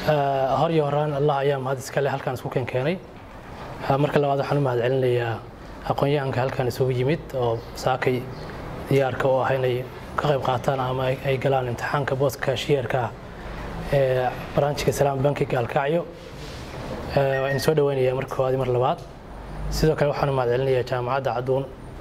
hor iyo horaan allah ayaa mahad iskale halkaan isku keenkeenay marka labaad waxaan u mahad celinayaa aqoon-yahanka halkaan isugu yimid oo saakay diyaarka u ah inay ka qayb qaataan ama ay galaan imtixaanka booska kaashiyeerka ee baraanjiga salaam banki gaalkacyo waa in soo dhaweynayaa marka koowaad mar labaad sidoo kale waxaan u mahad celinayaa jaamacadda cadduun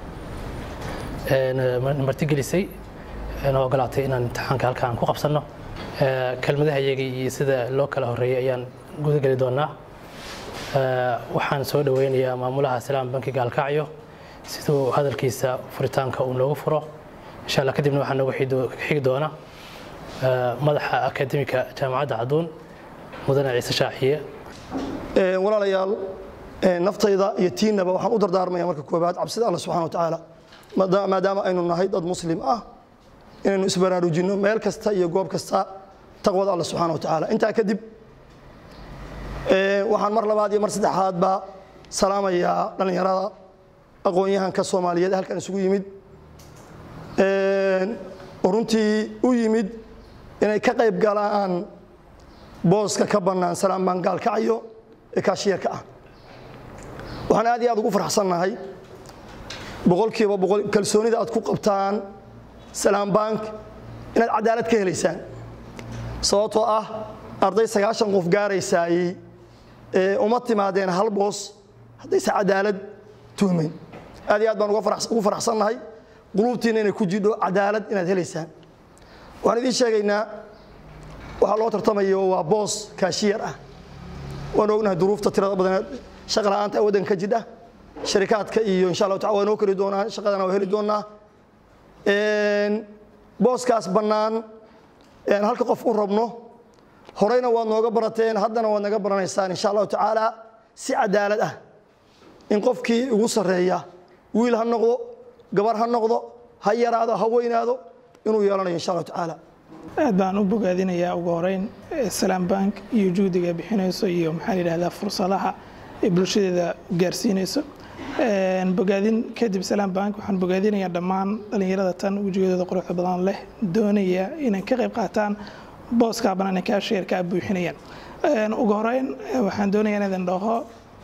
martigelisay na ogolaatay inaan imtixaanka halkaan ku qabsanno kelmadaha iyagii iyo sida loo kala horeeyay ayaan gudageli doonaa waxaan soo dhaweynayaa maamulaha salaam banki gaalkacyo siduu hadalkiisa furitaanka uu noogu furo insha allah kadibna waxaa noogu xigi doona madaxa akademika jaamacadda cadduun mudane ciise shaaxiye walaalayaal naftayda iyo tiinnaba waxaan u dardaarmaya marka koobaad cabsida alla subxana wa tacaala maadaama aynu nahay dad muslim ah inaynu isbaraarujinno meel kasta iyo goob kasta taqwada alla subxana wa tacaala intaa kadib waxaan mar labaad iyo mar saddexaadba salaamayaa dhallinyarada aqoon-yahanka soomaaliyeed ee halkan isugu yimid oo runtii u yimid inay ka qayb galaan booska ka bannaan salaam baan gaalkacyo ee kaashiyeerka ah waxaan aad iyo aad ugu farxsannahay boqolkiiba boqol kalsoonida aad ku qabtaan salaam bank inaad cadaalad ka helaysaan sababtoo ah arday sagaashan qof gaaraysaayey ee uma timaadeen hal boos haddayse cadaalad tuhmayn aad iyo aad baan ugu faraxsannahay quluubtiinna inay ku jidho cadaalad inaad helaysaan waxaan idiin sheegaynaa waxaa loo tartamayo waa boos kaashiyar ah waan ognahay duruufta tirada badan shaqa la'aanta waddanka ka jidha sharikaadka iyo insha allahu tacala waa noo keli doonaa shaqadana waa heli doonaa booskaas bannaan halka qof u rabno horeyna waad nooga barateen haddana waad naga baranaysaan insha allahu tacaala si cadaalad ah in qofkii ugu sarreeya wiil ha noqdo gabar ha noqdo ha yaraado ha weynaado inuu yeelanayo insha allahu tacaala aad baan u bogaadinayaa ugu horeyn salaam bank iyo juhdiga bixinayso iyo maxaa la yidhahdaa fursadaha ay bulshadeeda gaarsiinayso bogaadin kadib salaam bank waxaan bogaadinayaa dhammaan dhallinyarada tan wejigooda quruxda badan leh doonaya inay ka qayb qaataan booska bannaan ee kaasheerka buuxinayaan ugu horeyn waxaan doonayaa in idin dhaho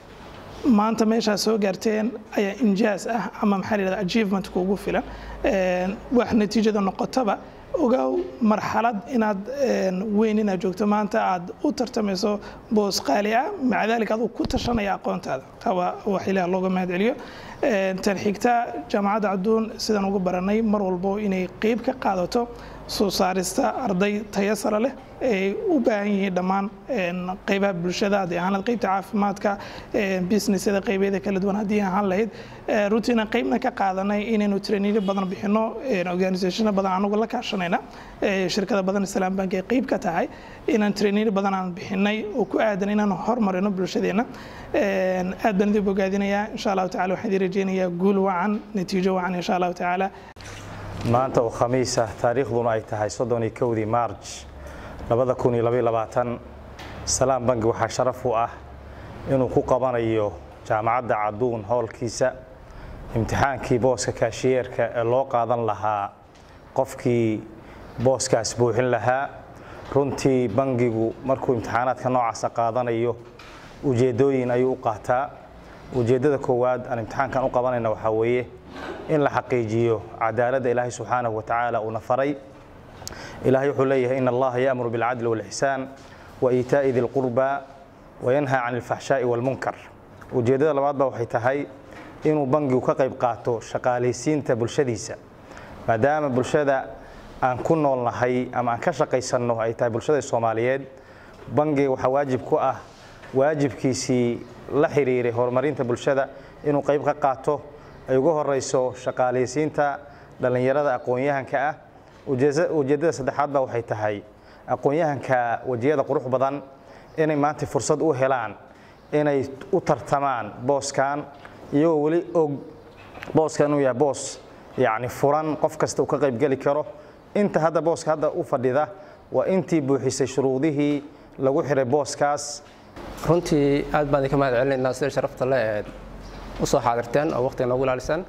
maanta meeshaa soo gaarteen ayaa injaas ah ama maxaa la yidhahdaa achievement kuugu filan wax natiijada noqotaba ogow marxalad inaad weyn inaad joogto maanta aad u tartamayso boos qaali ah maca daalika aduu ku tashanaya aqoontaada taba wax ilaah looga mahad celiyo tan xigta jaamacadda cadduun sidaan ugu baranay mar walbo inay qeyb ka qaadato soo saarista arday tayo sare leh ay u baahan yihiin dhammaan qeybaha bulshada haddii ahaan lahayd qeybta caafimaadka businessyada qeybeeda kala duwan haddii ahaan lahayd runtiina qeybna ka qaadanay inaynu trainiino badan bixino organisationo badan anagu la kaashanayna shirkada badan islaam bank ee qeyb ka tahay inaan trainiino badan aan bixinay oo ku aadan inaan hormarino bulshadeenna aad baan idin bogaadinayaa insha allahu tacala waxaan idin rajeynayaa guul wacan natiijo wacan insha allahu tacaala maanta oo khamiis ah taariikhduna ay tahay soddon iyo kowdii maarj labada kun iyo labaiyo labaatan salaam bangi waxaa sharaf u ah inuu ku qabanayo jaamacadda cadduun howlkiisa imtixaankii booska kaashiyeerka ee loo qaadan lahaa qofkii booskaas buuxin lahaa runtii bangigu markuu imtixaanaadka noocaasa qaadanayo ujeeddooyin ayuu u qaataa ujeeddada koowaad aan imtixaankan u qabanayna waxaa weeye in la xaqiijiyo cadaaladda ilaahay subxaanahu wa tacaala uuna faray ilaahay wuxuu leeyahay in allaha yaamuru bilcadli walixsaan wa iitaa'i di lqurba wayanhaa can alfaxshaa'i walmunkar ujeeddada labaad ba waxay tahay inuu bangigu ka qayb qaato shaqaalaysiinta bulshadiisa maadaama bulshada aan ku noolnahay ama aan ka shaqaysanno ay tahay bulshada soomaaliyeed bangiga waxaa waajib ku ah waajibkiisii la xiriiray horumarinta bulshada inuu qayb ka qaato ay ugu horeyso shaqaalaysiinta dhallinyarada aqoon-yahanka ah ujeeddada saddexaad ba waxay tahay aqoon-yahanka wejiyada qurux badan inay maanta fursad u helaan inay u tartamaan booskan iyagoo weli og booskan inuu yahay boos yacni furan qof kasta uu ka qaybgeli karo inta hadda booska hadda u fadhida waa intii buuxisay shuruudihii lagu xiray booskaas runtii aad baan idinka mahad celinaynaa sida sharafta le eed u soo xaadirteen oo waqtiga noogu ilaalisaan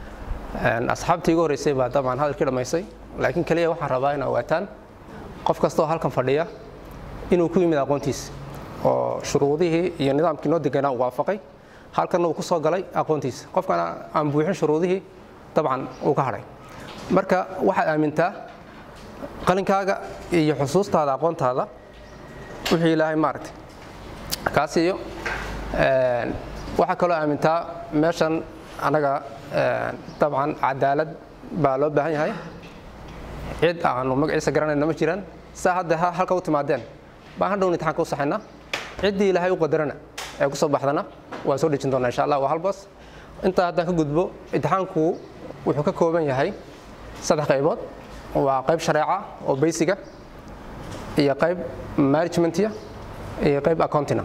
asxaabtii igu horreysay baa dabcan hadalkii dhammaysay laakiin keliya waxaan rabaa in ogaataan qof kastoo halkan fadhiya inuu ku yimid aqoontiisa oo shuruudihii iyo nidaamkii noo deganaa uu waafaqay halkanna uu ku soo galay aqoontiisa qofkana aan buuxin shuruudihii dabcan uu ka hadhay marka waxaad aamintaa qalinkaaga iyo xusuustaada aqoontaada wixii ilaahay maaragtay kaa siiyo waxaa kaloo aamintaa meeshan anaga dabcan cadaalad baa loo baahan yahay cid aanu magaciisa garanayna ma jiraan saa hadda halka u timaadeen baan hadhown imtixaanka u saxayna ciddii ilaahay u qadarana ee kusoo baxdana waan soo dhejin doonaa insha allah waa hal boos intaa haddaan ka gudbo imtixaanku wuxuu ka kooban yahay saddex qaybood waa qayb shareeca oo baysiga iyo qayb managementiya iyo qayb accountina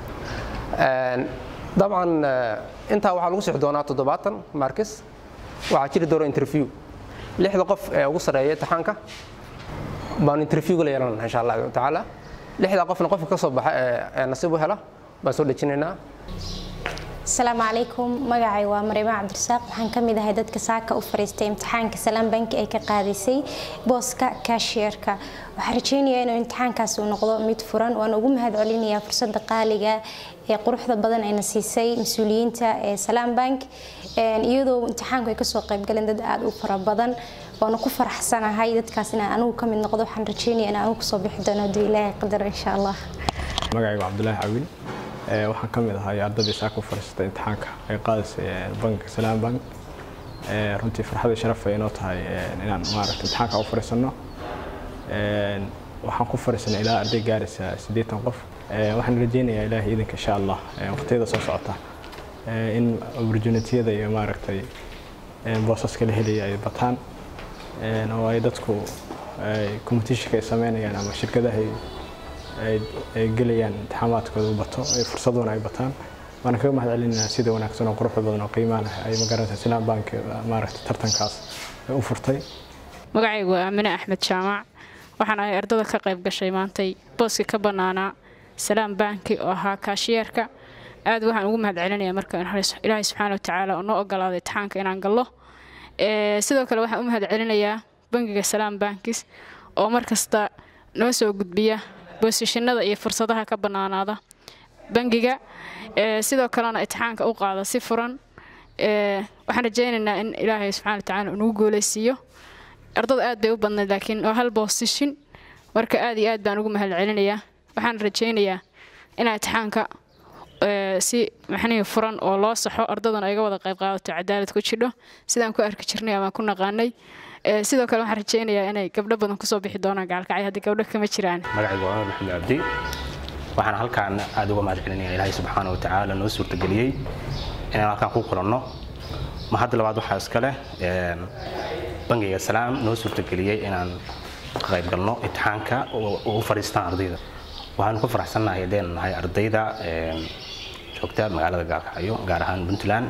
dabcan intaa waxaa lagu sixi doonaa toddobaatan markis waxaa jiri doona interview lixda qof ee ugu sarreeya imtixaanka baan interviewga la yeelanana insha allahu tacaala lixda qofna qofka ka soo baxa ee nasiib u hela baan soo dhejinaynaa asalaamu calaykum magacay waa mariima cabdirasaaq waxaan ka mid ahay dadka saaka u fariistay imtixaanka salaam banki ay ka qaadaysay booska kaashiyerka waxaan rajeynayaa inuu imtixaankaas uu noqdo mid furan waan ugu mahad celinayaa fursadda qaaliga ee quruxda badan ayna siisay mas-uuliyiinta ee salaam bank iyadoo imtixaanku ay kasoo qaybgaleen dad aada u fara badan waana ku faraxsanahay dadkaas inaan anigu ka mid noqdo waxaan rajeynaya inaan anigu kasoo bixi doono hadduu ilaahay qadaro insha allah magacaygu cabdulaahi cawil waxaan ka mid ahay ardadii saaka u fariisatay imtixaanka ay qaadaysay banka salaam bank runtii farxadii sharafay inoo tahay inaan maaragta imtixaanka u fariisanno waxaan ku fariisanay ilaa arday gaaraysa siddeetan qof waxaan rajeynayaa ilaahay idinka insha allah waqtiyada soo socota in opportunitiyada iyo maaragtay boosaska la helaya ay bataan oo ay dadku competitionka ay sameynayaan ama shirkadaha ay gelayaan imtixaamaadkooda u bato fursaduna ay bataan waana kaga mahad celinaynaa sida wanaagsan oo quruxda badan oo qiimaa leh ay magaranaysa islaam bank maaragtay tartankaas u furtay magacaygu waa aamine axmed jaamac waxaan ahay ardada ka qayb gashay maantay booska ka bannaanaa salaam banki oo ahaa kaashiyeerka aad waxaan ugu mahad celinayaa marka ilaahay subxaana wa tacaala oo noo ogolaaday imtixaanka inaan gallo sidoo kale waxaan u mahad celinayaa bangiga salaam bankis oo mar kasta noo soo gudbiya boosishinada iyo fursadaha ka bannaanaada bangiga sidoo kalena imtixaanka u qaada si furan waxaan rajaynaynaa in ilaahay subxana wa tacaala uu nagu guuleysiiyo ardada aad bay u badnayd laakiin waa hal boosishin marka aad iyo aad baan ugu mahad celinayaa waxaan rajaynayaa inaa imtixaanka si maxnihii furan oo loo saxo ardadana ayga wada qayb qaadato cadaalad ku jidho sidaan ku arki jirnay amaan ku naqaanay sidoo kale waxaan rajaynayaa inay gabdho badan kusoo bixi doonaan gaalkacyo haddii gabdho kama jiraan magacaygu waa maxamed cabdi waxaan halkaan aad uga mahad celinaya ilaahay subxaana wa tacaala noo suurtageliyey inaan halkaan ku kulanno ma hadda labaad waxaa iska leh bangiga salaam noo suurtageliyey inaan ka qayb galno imtixaanka u fadhiistaan ardayda waxaanu ku faraxsannahay haddaynu nahay ardayda joogta magaalada gaalkacyo gaar ahaan puntland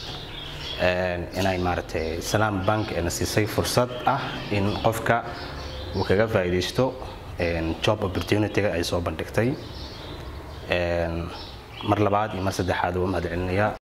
inay maaragtay salaam bank na siisay fursad ah in qofka uu kaga faa'iidaysto job opportunity-ga ay soo bandhigtay mar labaad iyo mar saddexaad uga mahad celinayaa